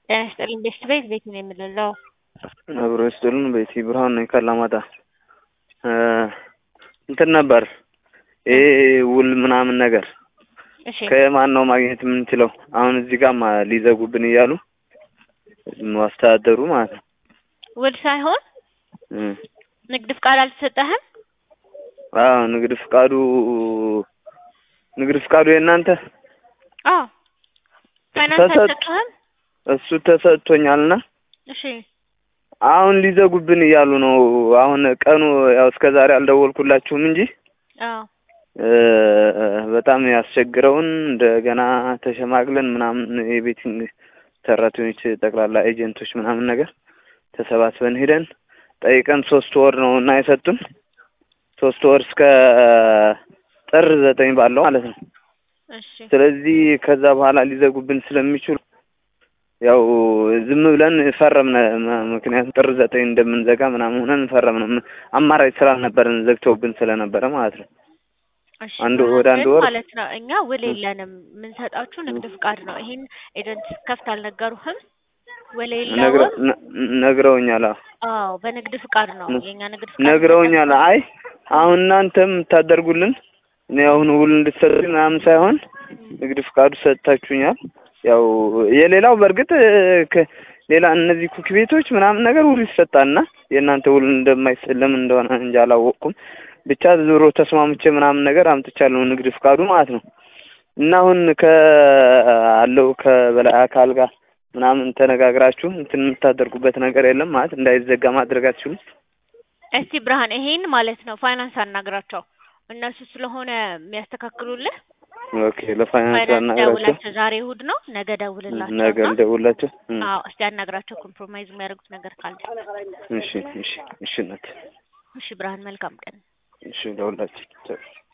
ጤና ይስጥልኝ ቤስት ቤት ቤት ነው የምልለው። አብሮ ይስጥልን ቤቲ ብርሃን ነኝ ካላማጣ። እንትን ነበር ይሄ ውል ምናምን ነገር እሺ ከማን ነው ማግኘት የምንችለው? አሁን እዚህ ጋር ሊዘጉብን እያሉ ማስተዳደሩ ማለት ነው። ውል ሳይሆን እም። ንግድ ፍቃድ አልተሰጠህም? አዎ ንግድ ፍቃዱ ንግድ ፍቃዱ የእናንተ አዎ ፋይናንስ ተሰጥ- አልሰጠህም? እሱ ተሰጥቶኛልና እሺ አሁን ሊዘጉብን እያሉ ነው። አሁን ቀኑ ያው እስከ ዛሬ አልደወልኩላችሁም እንጂ አዎ እ በጣም ያስቸግረውን እንደገና ተሸማግለን ምናምን የቤቲንግ ሰራተኞች ጠቅላላ ኤጀንቶች ምናምን ነገር ተሰባስበን ሄደን ጠይቀን ሶስት ወር ነው እና የሰጡን ሶስት ወር እስከ ጥር ዘጠኝ ባለው ማለት ነው። እሺ ስለዚህ ከዛ በኋላ ሊዘጉብን ስለሚችሉ ያው ዝም ብለን ፈረምነ። ም- ምክንያቱም ጥር ዘጠኝ እንደምንዘጋ ምናምን ሆነን ፈረምነ። ም- አማራጭ ስላልነበረን ዘግተውብን ስለነበረ ማለት ነው። እሺ አንድ ወደ አንድ ግን ወር ማለት ነው እኛ ውል የለንም የምንሰጣችሁ ንግድ ፍቃድ ነው። ይሄን ኤጀንት ከፍት አልነገሩህም? ውል ነግረ- የለውም። ነ- ነግረውኛል። አዎ አዎ በንግድ ፍቃድ ነው ነ- የኛ ንግድ ፍቃድ ነግረውኛል። አይ አሁን እናንተም የምታደርጉልን እኔ አሁን ውል እንድትሰጡኝ ምናምን ሳይሆን ንግድ ፍቃዱ ሰጥታችሁኛል። ያው የሌላው በእርግጥ ከ- ሌላ እነዚህ ኩክ ቤቶች ምናምን ነገር ውል ይሰጣልና የእናንተ ውል እንደማይሰ ለምን እንደሆነ እንጂ አላወቅኩም። ብቻ ዞሮ ተስማምቼ ምናምን ነገር አምጥቻለሁ ንግድ ፍቃዱ ማለት ነው። እና አሁን ከአለው ከበላይ አካል ጋር ምናምን ተነጋግራችሁ እንትን የምታደርጉበት ነገር የለም ማለት እንዳይዘጋ ማድረግ አትችሉም? እስቲ ብርሃን ይሄን ማለት ነው ፋይናንስ አናግራቸው እነሱ ስለሆነ የሚያስተካክሉልህ ኦኬ ለፋይናንስ ፋይናንስ አናግራቸው ደውላቸው። ዛሬ እሑድ ነው፣ ነገ ደውልላቸው ነገ እና ልደውላቸው። እም፣ አዎ እስቲ አናግራቸው ኮምፕሮማይዝ የሚያደርጉት ነገር ካለ። እሺ እሺ እሺ እናት እሺ ብርሃን መልካም ቀን። እሺ ደውላቸው